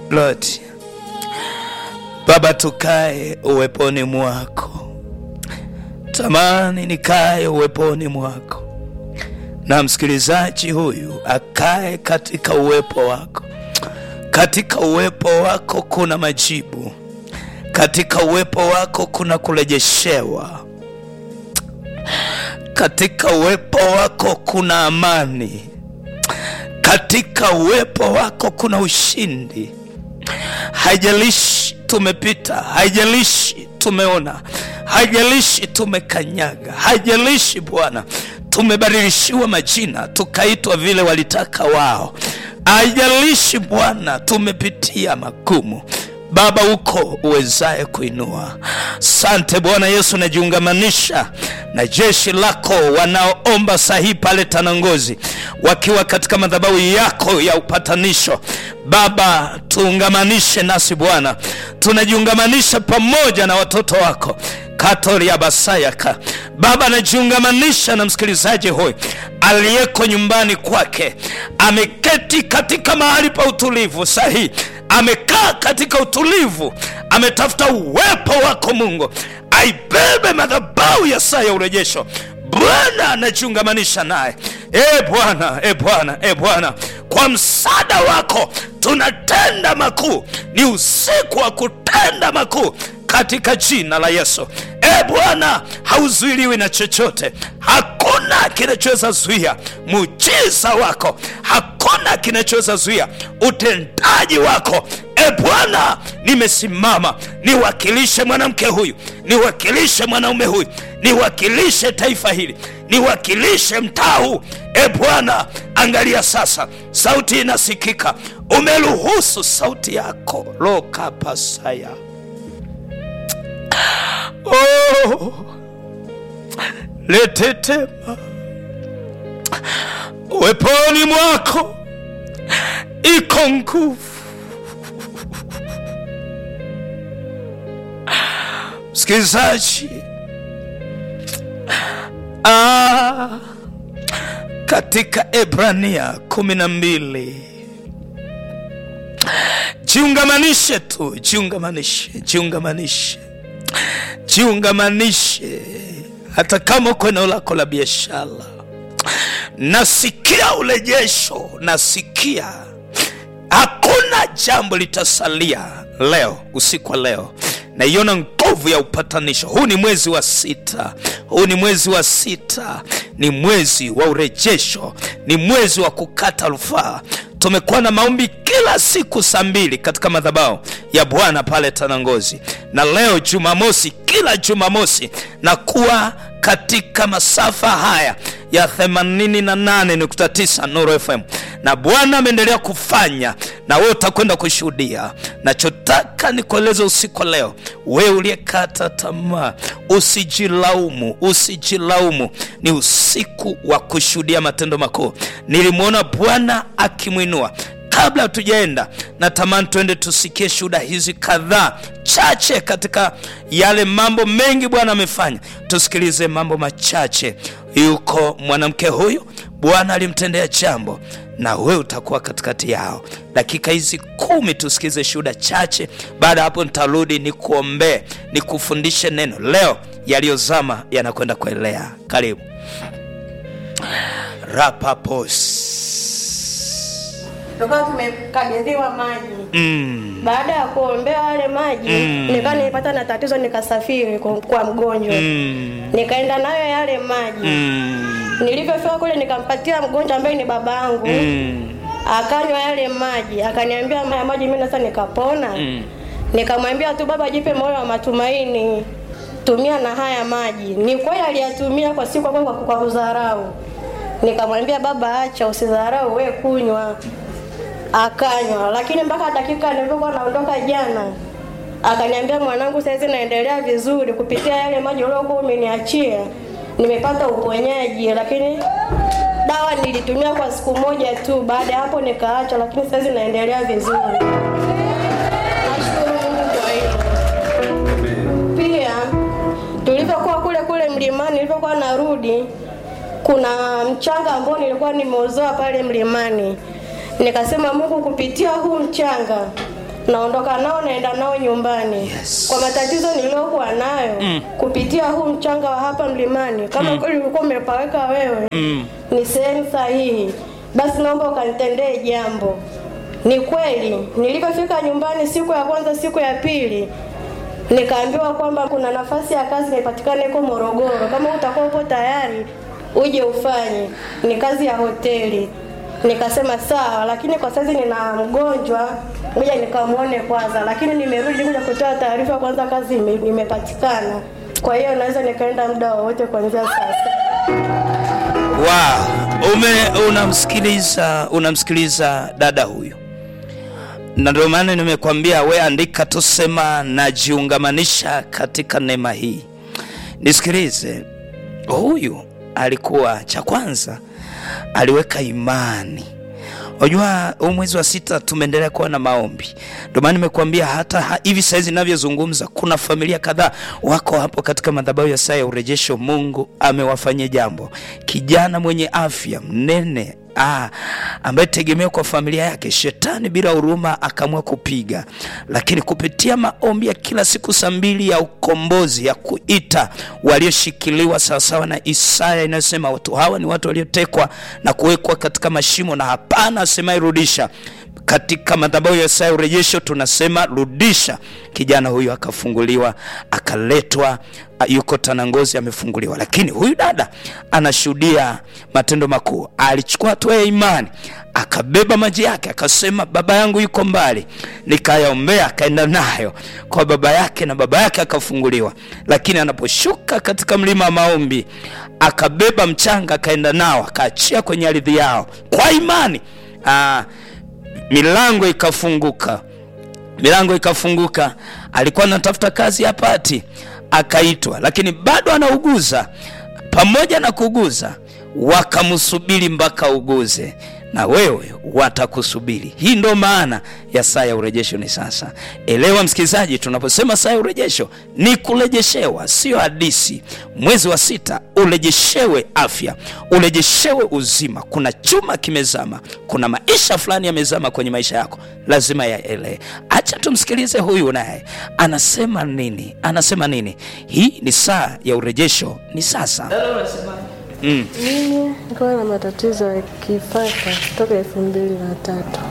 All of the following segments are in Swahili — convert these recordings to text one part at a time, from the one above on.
Lord. Baba, tukae uweponi mwako, tamani nikae uweponi mwako, na msikilizaji huyu akae katika uwepo wako. Katika uwepo wako kuna majibu, katika uwepo wako kuna kurejeshewa, katika uwepo wako kuna amani, katika uwepo wako kuna ushindi. Haijalishi tumepita, haijalishi tumeona, haijalishi tumekanyaga, haijalishi Bwana tumebadilishiwa majina tukaitwa vile walitaka wao, haijalishi Bwana tumepitia magumu Baba uko uwezaye kuinua. Sante Bwana Yesu, najiungamanisha na jeshi lako wanaoomba sahihi pale Tanangozi, wakiwa katika madhabahu yako ya upatanisho. Baba, tuungamanishe nasi Bwana, tunajiungamanisha pamoja na watoto wako Katoria Basayaka. Baba, najiungamanisha na msikilizaji huyu aliyeko nyumbani kwake, ameketi katika mahali pa utulivu sahihi amekaa katika utulivu, ametafuta uwepo wako Mungu, aibebe madhabahu ya saa ya urejesho. Bwana anajiungamanisha naye. E Bwana, e Bwana, e Bwana, kwa msaada wako tunatenda makuu. Ni usiku wa kutenda makuu katika jina la Yesu. E Bwana, hauzuiliwi na chochote, hakuna kinachoweza zuia muujiza wako, hakuna kinachoweza zuia utendaji wako. E Bwana, nimesimama niwakilishe mwanamke huyu, niwakilishe mwanaume huyu, niwakilishe taifa hili, niwakilishe mtaa huu. E Bwana, angalia sasa, sauti inasikika, umeruhusu sauti yako lokapasaya Oh, letetema uweponi mwako iko nguvu. Msikilizaji, ah, katika Ebrania kumi na mbili jiungamanishe tu, jiungamanishe, jiungamanishe jiungamanishe hata kama uko eneo lako la biashara. Nasikia urejesho, nasikia hakuna jambo litasalia leo, usiku wa leo naiona nguvu ya upatanisho. Huu ni mwezi wa sita, huu ni mwezi wa sita, ni mwezi wa urejesho, ni mwezi wa kukata rufaa. Tumekuwa na maombi kila siku saa mbili katika madhabahu ya Bwana pale Tanangozi, na leo Jumamosi, kila Jumamosi na kuwa katika masafa haya ya 88.9 Nuru FM, na Bwana ameendelea kufanya, na wewe utakwenda kushuhudia. Nachotaka nikueleze usiku leo, wewe uliyekata tamaa, usijilaumu, usijilaumu. Ni usiku wa kushuhudia matendo makuu. Nilimwona Bwana akimwinua Kabla hatujaenda, natamani tuende tusikie shuhuda hizi kadhaa chache katika yale mambo mengi Bwana amefanya. Tusikilize mambo machache. Yuko mwanamke huyu, Bwana alimtendea jambo, na wewe utakuwa katikati yao. Dakika hizi kumi tusikize shuhuda chache. Baada ya hapo, nitarudi nikuombee, nikufundishe neno leo. Yaliyozama yanakwenda kuelea. Karibu rapapos Tukawa tumekabidhiwa maji. mm. Baada ya kuombewa yale maji Mm. nikawa nilipata na tatizo, nikasafiri kwa, kwa mgonjwa Mm. nikaenda nayo yale maji Mm. nilivyofika kule nikampatia mgonjwa ambaye ni baba yangu Mm. akanywa yale maji, akaniambia haya maji mimi sasa nikapona. Mm. Nikamwambia tu baba, jipe moyo wa matumaini, tumia na haya maji. Ni kweli aliyatumia kwa siku kwa, kwa, kwa kudharau. Nikamwambia baba, acha usidharau, we kunywa. Akanywa, lakini mpaka dakika nilipokuwa naondoka jana akaniambia, mwanangu, saizi naendelea vizuri kupitia yale maji uliokuwa umeniachia, nimepata uponyaji, lakini dawa nilitumia kwa siku moja tu. Baada ya hapo nikaacha, lakini saizi naendelea vizuri. Nashukuru Mungu kwa hilo. Pia tulivyokuwa kule kule mlimani, nilivyokuwa narudi, kuna mchanga ambao nilikuwa nimeuzoa pale mlimani. Nikasema Mungu, kupitia huu mchanga naondoka nao naenda nao nyumbani Yes. kwa matatizo niliyokuwa nayo kupitia huu mchanga wa hapa mlimani kama kweli ulikuwa umepaweka wewe ni sehemu sahihi basi naomba ukanitendee jambo ni kweli nilipofika nyumbani siku ya kwanza siku ya pili nikaambiwa kwamba kuna nafasi ya kazi imepatikana iko morogoro kama utakuwa upo tayari uje ufanye ni kazi ya hoteli nikasema sawa lakini kwa sasa nina mgonjwa ngoja nikamwone kwanza lakini nimerudi kuja kutoa taarifa kwanza kazi ime, imepatikana kwa hiyo naweza nikaenda muda wowote kuanzia sasa wow. ume unamsikiliza unamsikiliza dada huyu na ndio maana nimekwambia we andika tusema najiungamanisha katika neema hii nisikilize huyu alikuwa cha kwanza aliweka imani unajua huu mwezi wa sita tumeendelea kuwa na maombi ndio maana nimekuambia hata ha, hivi sahizi navyozungumza kuna familia kadhaa wako hapo katika madhabahu ya saa ya urejesho mungu amewafanyia jambo kijana mwenye afya mnene Ah, ambaye tegemeo kwa familia yake shetani bila huruma akaamua kupiga lakini kupitia maombi ya kila siku saa mbili ya ukombozi ya kuita walioshikiliwa sawasawa na isaya inayosema watu hawa ni watu waliotekwa na kuwekwa katika mashimo na hapana asemaye rudisha katika madhabahu ya saa ya urejesho tunasema rudisha kijana huyu akafunguliwa akaletwa a- yuko tanangozi amefunguliwa lakini huyu dada anashuhudia matendo makuu alichukua hatua ya imani akabeba maji yake akasema baba yangu yuko mbali nikayaombea akaenda nayo kwa baba yake na baba yake akafunguliwa lakini anaposhuka katika mlima wa maombi akabeba mchanga akaenda nao akaachia kwenye ardhi yao kwa imani Aa, milango ikafunguka milango ikafunguka alikuwa anatafuta kazi hapati akaitwa lakini bado anauguza pamoja na kuguza wakamsubiri mpaka uguze na wewe watakusubiri hii ndo maana ya saa ya urejesho ni sasa elewa msikilizaji tunaposema saa ya urejesho ni kurejeshewa sio hadisi mwezi wa sita urejeshewe afya urejeshewe uzima kuna chuma kimezama kuna maisha fulani yamezama kwenye maisha yako lazima yaelee acha tumsikilize huyu naye anasema nini anasema nini hii ni saa ya urejesho ni sasa mm. mimi nikawa na matatizo ya kifafa toka elfu mbili na tatu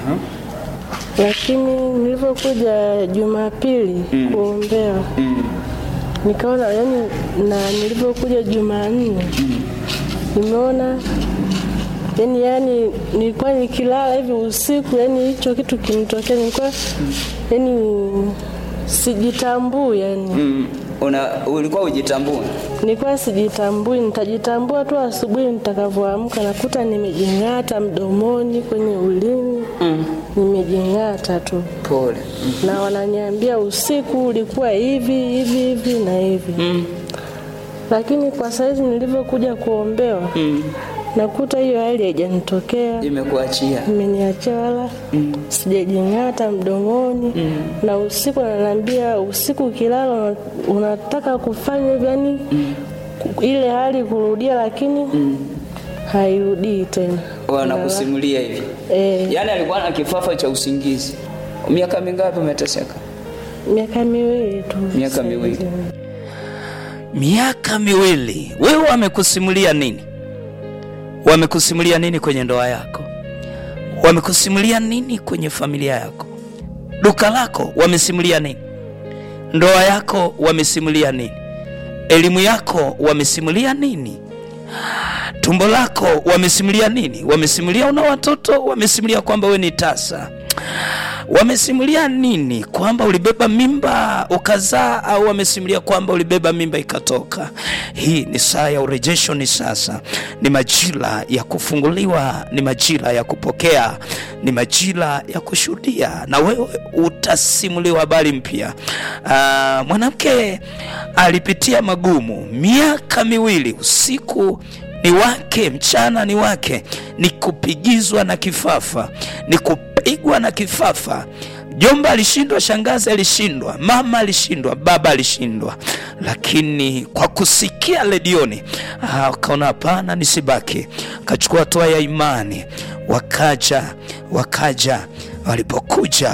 lakini nilivyokuja jumapili kuombewa nikaona yani na nilivyokuja jumanne nimeona yani yani nilikuwa nikilala hivi usiku yani hicho kitu kinitokea nilikuwa yani sijitambui yani Mm, una, ulikuwa ujitambua nilikuwa sijitambui, nitajitambua tu asubuhi nitakavyoamka, nakuta nimejing'ata mdomoni, kwenye ulimi mm. nimejing'ata tu, pole na wananiambia usiku ulikuwa hivi hivi hivi na hivi mm. lakini kwa saizi nilivyokuja kuombewa mm. nakuta hiyo hali haijanitokea imekuachia imeniachia wala mm. sijajing'ata mdomoni mm. na usiku ananiambia usiku ukilala una- unataka kufanya hivyo yani mm. ile hali kurudia lakini mm. hairudii tena wanakusimulia hivi e, yaani alikuwa na kifafa cha usingizi miaka mingapi umeteseka miaka miwili tu Miaka sasa miwili. hivi. miaka miwili wewe wamekusimulia nini wamekusimulia nini kwenye ndoa yako wamekusimulia nini kwenye familia yako duka lako wamesimulia nini ndoa yako wamesimulia nini elimu yako wamesimulia nini tumbo lako wamesimulia nini wamesimulia una watoto wamesimulia kwamba we ni tasa wamesimulia nini kwamba ulibeba mimba ukazaa au wamesimulia kwamba ulibeba mimba ikatoka hii ni saa ya urejesho ni sasa ni majira ya kufunguliwa ni majira ya kupokea ni majira ya kushuhudia na wewe utasimuliwa habari mpya Ah, mwanamke alipitia magumu miaka miwili usiku ni wake mchana ni wake ni kupigizwa na kifafa ni kupigwa na kifafa jomba alishindwa shangazi alishindwa mama alishindwa baba alishindwa lakini kwa kusikia redioni ah, akaona hapana nisibaki akachukua hatua ya imani wakaja wakaja walipokuja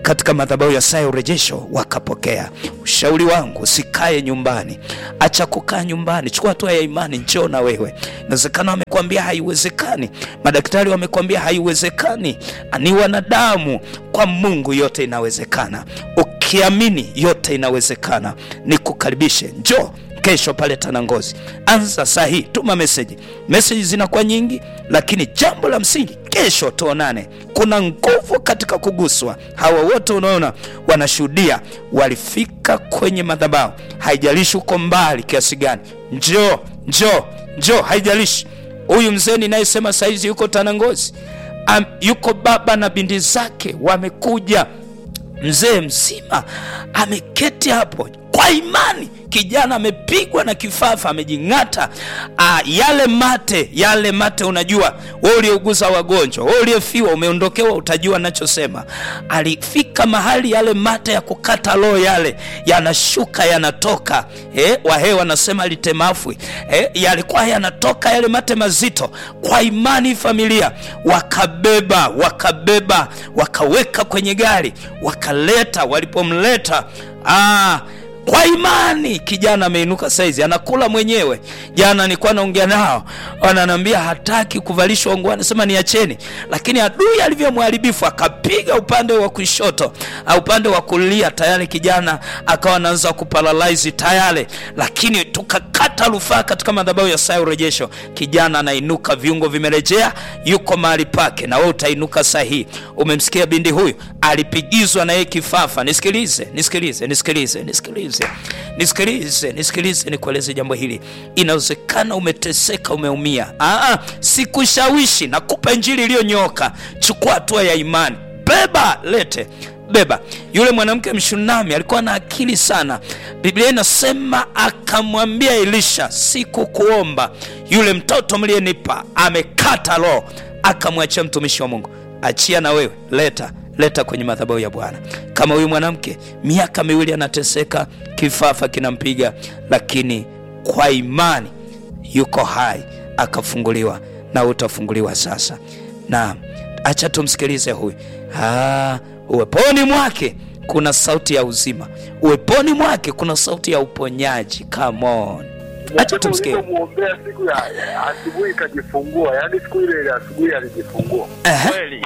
katika madhabahu ya saa ya urejesho wakapokea. Ushauri wangu usikae nyumbani, acha kukaa nyumbani, chukua hatua ya imani, njoo na wewe. Inawezekana wamekwambia haiwezekani, madaktari wamekwambia haiwezekani, ni wanadamu. Kwa Mungu yote inawezekana. Ukiamini yote inawezekana. Nikukaribishe, njoo kesho pale Tanangozi, anza saa hii, tuma meseji. Meseji zinakuwa nyingi, lakini jambo la msingi, kesho tuonane. Kuna nguvu katika kuguswa. Hawa wote unaona wanashuhudia, walifika kwenye madhabahu. Haijalishi uko mbali kiasi gani, njoo njoo njoo, haijalishi. Huyu mzee ninayesema saizi yuko Tanangozi, Am, yuko baba na binti zake wamekuja mzee mzima ameketi hapo kwa imani. Kijana amepigwa na kifafa, amejing'ata. Ah, yale mate yale mate, unajua wewe uliouguza wagonjwa, wewe uliyefiwa, umeondokewa, utajua nachosema. Alifika mahali yale mate ya kukata roho yale yanashuka yanatoka, eh, wahehe wanasema litemafwi, eh, yalikuwa yanatoka yale mate mazito. Kwa imani familia wakabeba, wakabeba, wakaweka kwenye gari, wakaleta. Walipomleta ah, kwa imani kijana ameinuka saizi anakula mwenyewe. Jana nilikuwa naongea nao, wananiambia hataki kuvalishwa nguo, anasema niacheni, lakini adui alivyo mharibifu akapiga upande wa kushoto au upande wa kulia, tayari kijana akawa anaanza kuparalyze tayari, lakini tukakata rufaa katika madhabahu ya saa ya urejesho. Kijana anainuka, viungo vimerejea, yuko mahali pake, na wewe utainuka sahihi. Umemsikia binti huyu alipigizwa na yeye kifafa. Nisikilize, nisikilize, nisikilize, nisikilize nisikilize nisikilize, nikueleze jambo hili. Inawezekana umeteseka, umeumia. Aa, sikushawishi, nakupa injili iliyonyoka. Chukua hatua ya imani, beba, lete beba. Yule mwanamke Mshunami alikuwa na akili sana. Biblia inasema akamwambia Elisha, sikukuomba, yule mtoto mliyenipa amekata roho. Akamwachia mtumishi wa Mungu, achia na wewe, leta leta kwenye madhabahu ya Bwana. Kama huyu mwanamke miaka miwili anateseka, kifafa kinampiga, lakini kwa imani yuko hai, akafunguliwa, na utafunguliwa sasa. Na acha tumsikilize huyu. Ah, uweponi mwake kuna sauti ya uzima, uweponi mwake kuna sauti ya uponyaji. Come on, acha tumsikie. Muombea siku ya asubuhi ikajifungua, yaani siku ile ile asubuhi alijifungua. Ehe. Kweli.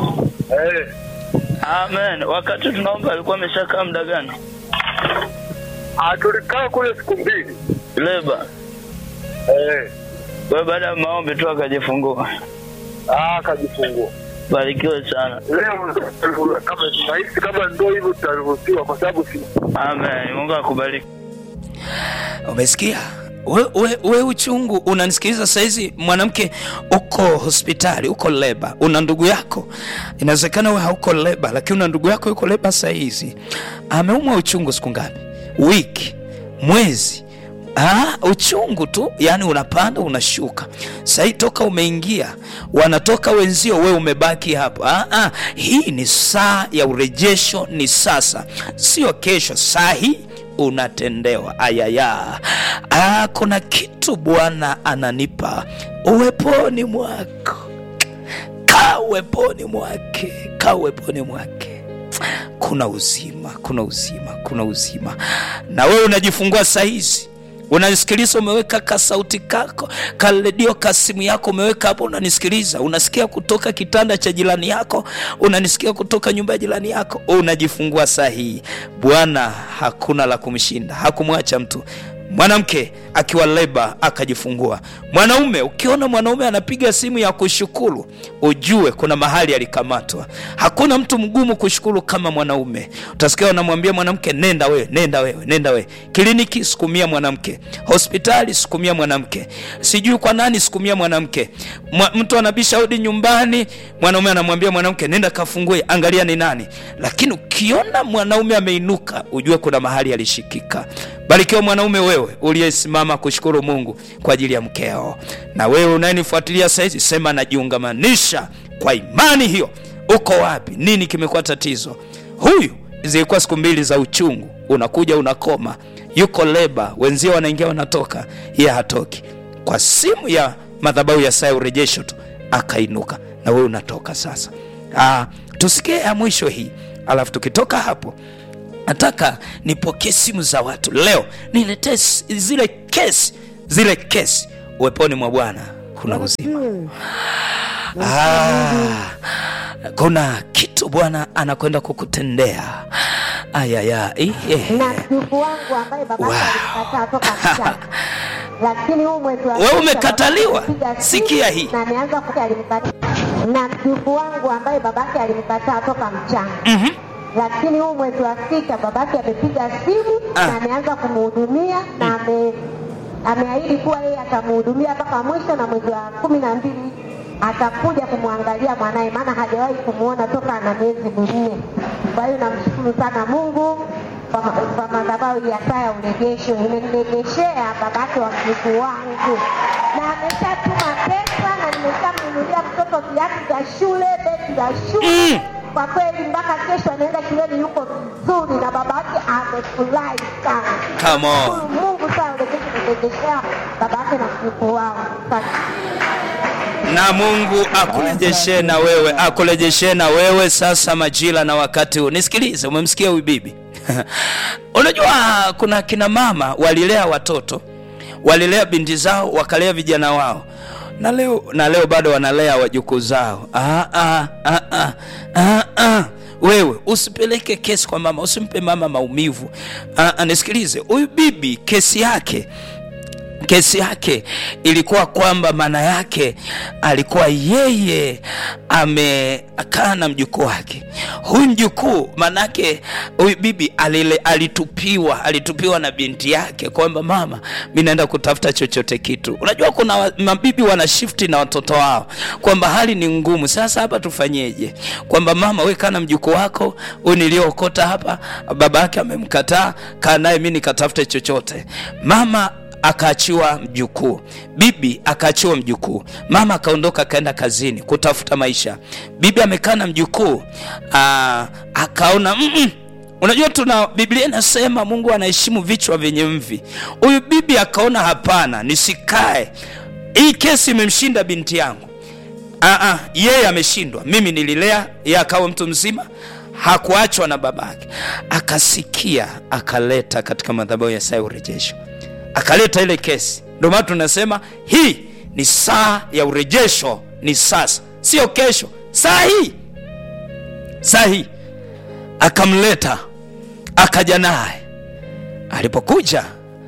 Eh, Amen. Wakati tunaomba alikuwa ameshakaa muda gani? ah, tulikaa kule siku mbili. Leba. Eh, Kwa baada ya maombi tu akajifungua. ah, akajifungua. Barikiwe sana. Leo kama nahisi kama ndo hivyo tutaruhusiwa kwa sababu si Amen. Mungu akubariki. Umesikia we, we, we uchungu unanisikiliza saizi, mwanamke uko hospitali, uko leba, una ndugu yako, inawezekana we hauko leba, lakini una ndugu yako yuko leba saizi, ameumwa uchungu siku ngapi? Wiki, mwezi Ah, uchungu tu, yani unapanda unashuka. Sahii toka umeingia, wanatoka wenzio, we umebaki hapo. Ah, ah, hii ni saa ya urejesho, ni sasa, sio kesho. Saa hii unatendewa. Ayaya, ah, kuna kitu Bwana ananipa uweponi mwako. Kaa uweponi mwake, kaa uweponi mwake kuna uzima, kuna uzima, kuna uzima. Na wewe unajifungua saizi unanisikiliza, umeweka kasauti kako karedio kasimu yako umeweka hapo, unanisikiliza, unasikia kutoka kitanda cha jirani yako, unanisikia kutoka nyumba ya jirani yako, unajifungua saa hii. Bwana hakuna la kumshinda, hakumwacha mtu mwanamke akiwa leba akajifungua. Mwanaume, ukiona mwanaume anapiga simu ya kushukuru, ujue kuna mahali alikamatwa. Hakuna mtu mgumu kushukuru kama mwanaume. Utasikia wanamwambia mwanamke, nenda wewe, nenda wewe, nenda wewe. Kliniki, sukumia mwanamke. Hospitali, sukumia mwanamke. Sijui kwa nani, sukumia mwanamke. Mwa, mtu anabisha hodi nyumbani, mwanaume anamwambia mwanamke, nenda kafungue, angalia ni nani. Lakini ukiona mwanaume ameinuka, ujue kuna mahali alishikika. Barikiwa mwanaume wewe uliyesimama kushukuru Mungu kwa ajili ya mkeo. Na wewe unayenifuatilia saizi, sema najiungamanisha kwa imani hiyo. Uko wapi? Nini kimekuwa tatizo? Huyu zilikuwa siku mbili za uchungu, unakuja unakoma, yuko leba, wenzio wanaingia wanatoka, yeye hatoki. Kwa simu ya madhabahu ya saa ya urejesho tu akainuka, na wewe unatoka sasa. Ah, tusikie ya mwisho hii alafu tukitoka hapo nataka nipokee simu za watu leo niletee s- zile kesi zile kesi uweponi mwa bwana kuna uzima ah, kuna kitu bwana anakwenda kukutendea ayaya na mjukuu wangu ambaye baba Wow. yake alimkataa toka mchanga lakini huu mwezi wa Wewe sita umekataliwa? baba yake alipiga simu Sikia hii. na ameanza kuta alimkataa na mjukuu wangu ambaye baba yake alimkataa toka mchanga Mhm. lakini huu mwezi wa sita babake amepiga simu Ah. na ameanza kumhudumia na ame ameahidi kuwa yeye atamhudumia mpaka mwisho na mwezi wa kumi na mbili atakuja kumwangalia mwanaye maana hajawahi kumwona toka ana miezi minne kwa hiyo namshukuru sana mungu kwa ma- kwa madhabahu ya saa ya urejesho imenirejeshea babake wa mjukuu wangu na ameshatuma pesa na nimeshamnunulia mtoto viatu vya shule begi za shule Mm. kwa kweli mpaka kesho anaenda shuleni yuko vizuri na baba yake amefurahi sana Come on. Shukuru mungu sana urejesha baba yake na mjukuu wangu Asante. na mungu akurejeshe na wewe akurejeshe na wewe sasa majira na wakati huu nisikilize umemsikia huyu bibi unajua kuna kina mama walilea watoto walilea binti zao wakalea vijana wao na leo na leo bado wanalea wajukuu zao ah, ah, ah, ah, ah, ah. wewe usipeleke kesi kwa mama usimpe mama maumivu ah, ah, nisikilize huyu bibi kesi yake kesi yake ilikuwa kwamba maana yake alikuwa yeye amekaa na mjukuu wake huyu mjukuu maanake huyu bibi alile, alitupiwa alitupiwa na binti yake kwamba mama mi naenda kutafuta chochote kitu unajua kuna wa- mabibi wana shifti na watoto wao kwamba hali ni ngumu sasa hapa tufanyeje kwamba mama we kaa na mjukuu wako huyu niliyookota hapa baba yake amemkataa kaa naye mi nikatafute chochote mama akaachiwa mjukuu bibi akaachiwa mjukuu mama akaondoka akaenda kazini kutafuta maisha bibi amekaa na mjukuu aa, akaona mm-mm. unajua tuna biblia inasema mungu anaheshimu vichwa vyenye mvi huyu bibi akaona hapana nisikae hii kesi imemshinda binti yangu Aa, yeye ameshindwa mimi nililea yeye akawa mtu mzima hakuachwa na babake akasikia akaleta katika madhabahu ya saa ya urejesho akaleta ile kesi ndio maana tunasema hii ni saa ya urejesho ni sasa sio kesho saa hii saa hii akamleta akaja naye alipokuja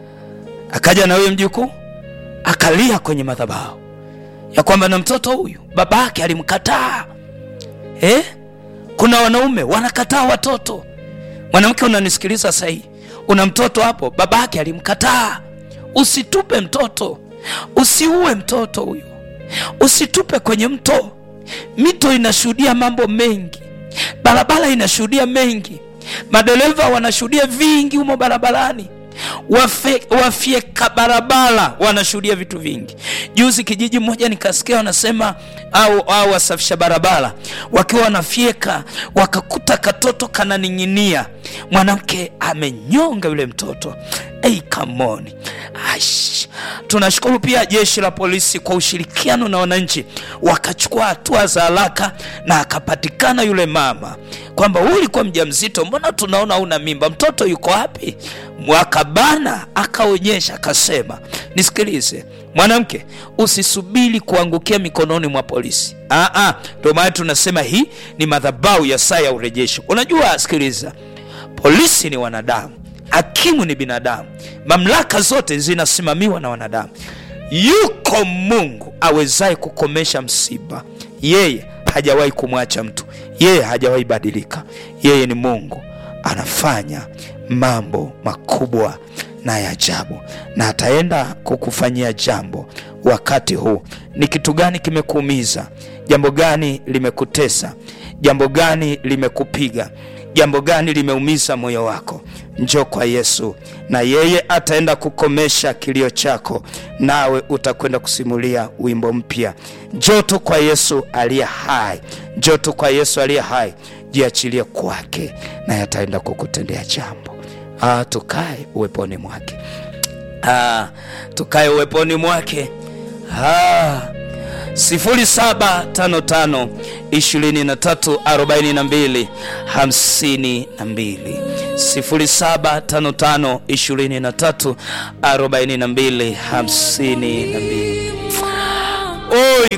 akaja na huyo mjukuu akalia kwenye madhabahu ya kwamba na mtoto huyu baba yake alimkataa eh? kuna wanaume wanakataa watoto mwanamke unanisikiliza sahii una mtoto hapo baba yake alimkataa usitupe mtoto usiue mtoto huyu usitupe kwenye mto mito inashuhudia mambo mengi barabara inashuhudia mengi madereva wanashuhudia vingi humo barabarani Wafe- wafyeka barabara wanashuhudia vitu vingi juzi kijiji mmoja nikasikia wanasema au, au wasafisha barabara wakiwa wanafyeka wakakuta katoto kananing'inia mwanamke amenyonga yule mtoto hey, come on. Aish. tunashukuru pia jeshi la polisi kwa ushirikiano na wananchi wakachukua hatua za haraka na akapatikana yule mama kwamba huyu ulikuwa mja mzito mbona tunaona una mimba mtoto yuko wapi mwakabana akaonyesha akasema nisikilize mwanamke usisubiri kuangukia mikononi mwa polisi Ah, ah, ndio maana tunasema hii ni madhabau ya saa ya urejesho unajua sikiliza polisi ni wanadamu hakimu ni binadamu mamlaka zote zinasimamiwa na wanadamu yuko mungu awezaye kukomesha msiba yeye hajawahi kumwacha mtu yeye hajawahi badilika yeye ni mungu anafanya mambo makubwa na ya ajabu na ataenda kukufanyia jambo wakati huu ni kitu gani kimekuumiza jambo gani limekutesa jambo gani limekupiga jambo gani limeumiza moyo wako njo kwa yesu na yeye ataenda kukomesha kilio chako nawe utakwenda kusimulia wimbo mpya njo tu kwa yesu aliye hai njo tu kwa yesu aliye hai jiachilie kwake naye ataenda kukutendea jambo ah, tukae uweponi mwake ah, tukae uweponi mwake ah, 0755 23 42 52 0755 23 42 52 oi